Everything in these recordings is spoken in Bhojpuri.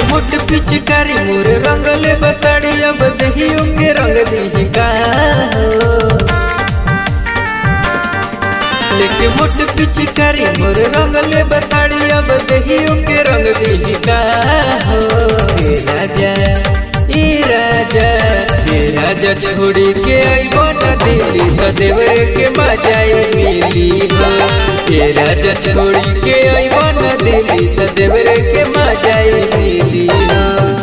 मोट पिचकारी मोर रंगले बसाड़ी अब दहियो के रंग दी का लेके मोट पिचकारी मोर रंगले बसाड़ी अब दहियो के रंग दी का हो ए राजा ए राजा ए राजा छोड़ी के आइबो न दिल्ली तो देवरे के मजाई मिली हो ए राजा छोड़ी के आइबो न दिल्ली तो देवरे के मजाई मिली हो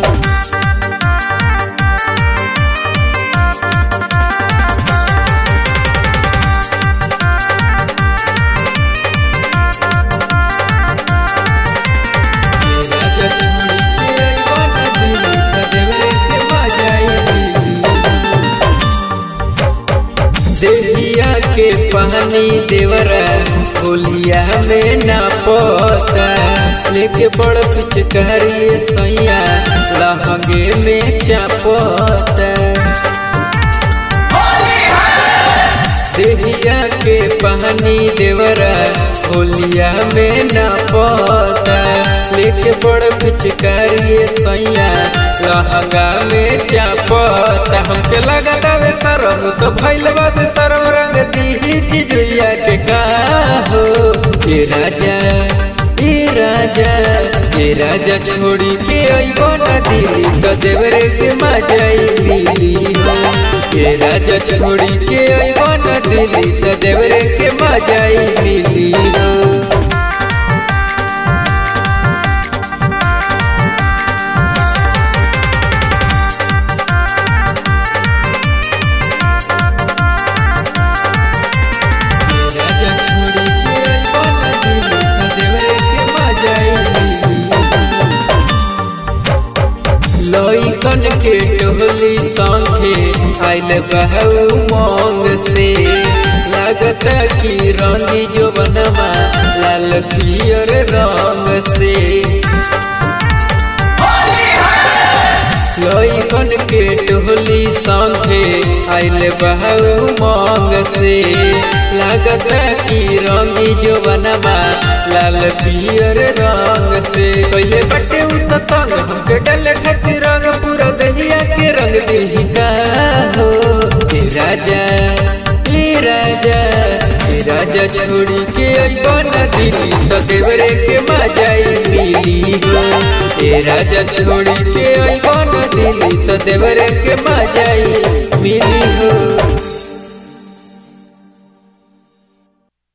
राजा छोड़ी के आइबो न दिल्ली तो देवरे के मजाई मिली देहिया के पानी देवरा होलिया में ना पोता लेके बड़ पिचकारी सैया लहंगे में चापोता देहिया के पानी देवरा होलिया में ना पोता लेके बड़ पिचकारी सैया लहंगा में चापोता हमके लगता वे सरम तो भैल बात सरम रंग दी चिजुया के का हो ए राजा ए राजा ए राजा छोड़ी के अइबो न दिल्ली तो देवरे के मजाई मिली हो ए राजा छोड़ी के अइबो न दिल्ली तो देवरे के मजाई मिली हो राजा छोड़ी के अइबो न दिल्ली तो देवरे के मजाई लइकन के टोहली संगे आइल बहू मोंग से लागत कि रंगी जो बनवा लाल पियर रंग से लइकन के टोहली संगे आइल बहू मोंग से लागत कि रंगी जो बनवा लाल पियर रंग से पहले बटे उत तंग हमके डले खातिर रंग पूरा दहिया के रंग देही का हो ए राजा ए राजा ए राजा छोड़ी के अइबो न दिल्ली तो देवरे के मजाई मिली हो ए राजा छोड़ी के अइबो न दिल्ली तो देवरे के मजाई मिली हो